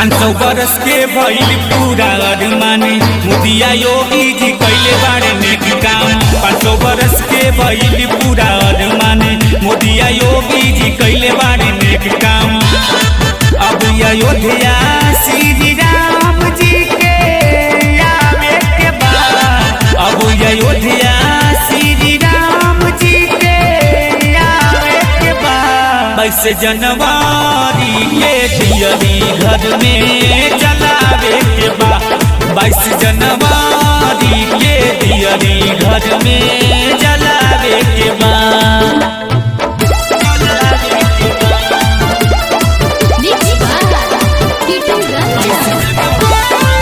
पाँच सौ बरस के भइल पूरा अरमाने मोदिया योगी जी कैले बारे नेक काम पाँच सौ बरस के भइल पूरा अरमाने मोदिया योगी जी कैले बारे नेक काम अब अयोध्या श्री राम जी के आवे के बाद अब अयोध्या श्री राम जी के आवे के बाद बाईस जनवरी के दियरी घर में जलावे के बाद बाईस जनवरी के दियरी घर में जलावे के बाद Mixed by Titu Raja.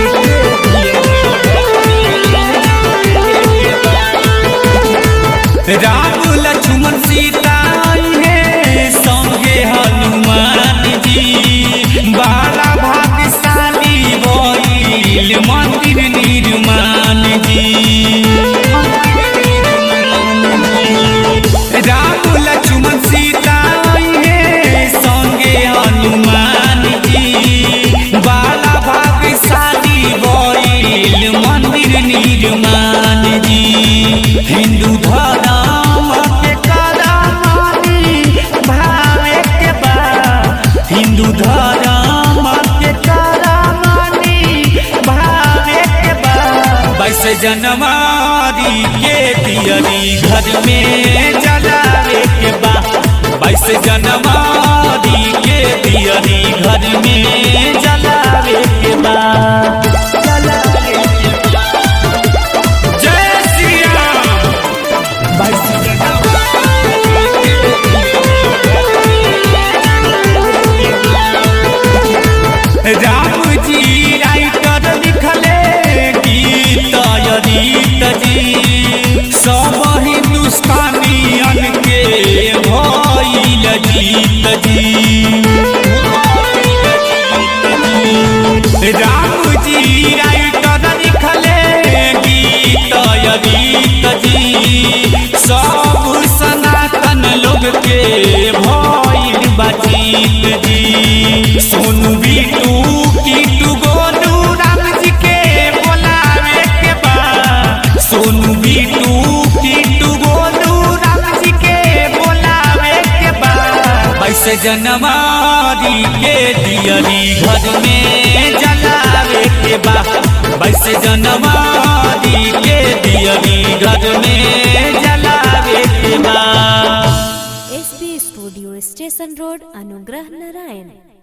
Ram Lakshman Sita है संगे हनुमान जी बाला भाग्यशाली भइल मंदिर निर्माण जी राम लक्ष्मण सीता है संगे हनुमान जी बाला भाग्यशाली भइल मंदिर निर्माण जी हिंदू धर्म के करमानी भावे के बा हिंदू धर्म के करमानी भावे के बा बाईस जनवरी के दियरी घर में जलावे के बा बाईस जनवरी के दियरी घर में जलावे के बा जलावे के बा। जय श्री राम बाईस राम जी राइटर लिखले गीत अरीत जी सब हिंदुस्तानियन के भइल जीत जी राम जी राइटर लिखले गीत अरीत जी सब सनातन लोग के भइल बाजीत जी सोनू बिटू किटू गोलू राम जी के बोलावे के बा सोनू बिटू किटू गोलू राम जी के बोलावे के बा बाईस जनवरी के दियरी घर में जलावे के बा बाईस जनवरी के दियरी घर में जलावे के बा एसपी स्टूडियो स्टेशन रोड अनुग्रह नारायण